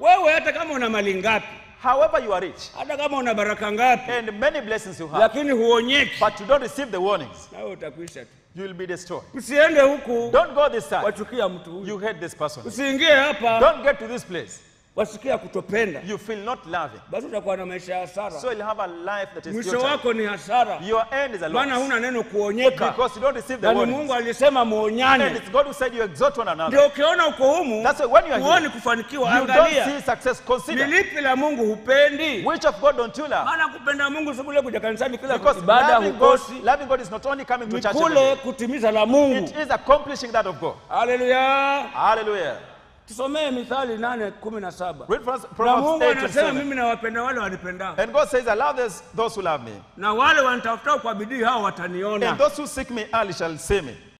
wewe hata kama una mali ngapi However, you are rich hata kama una baraka ngapi and many blessings you have, lakini huonyeki but you don't receive the warnings, nawe utakwisha tu you will be destroyed. usiende huku Don't go this side. wachukia mtu huyu You hate this person. usiingie hapa Don't get to this place. wasikia kutopenda You feel not loving. basi utakuwa na maisha ya hasara So you'll have a life that is mwisho futile. wako ni hasara Your end is a maana loss. huna neno kuonyeka Because you don't receive the nani warnings. mungu alisema And muonyane it's God who said you exhort one another. ndio ukiona uko humu That's why when you are huoni here, kufanikiwa you don't angalia see success. ni Consider lipi la mungu hupendi which of God don't you love? maana kupenda mungu si kule kuja kanisani kila Because ibada loving God, hukosi loving God is not only coming to ni church. kule every day. kutimiza la mungu It is accomplishing that of God. haleluya Hallelujah. tusomee mithali nane kumi na saba Read from na Proverbs mungu 8 anasema 27. mimi nawapenda wale wanipendao And God says, I love those, those who love me. na wale wanitafutao kwa bidii hao wataniona And those who seek me early shall see me.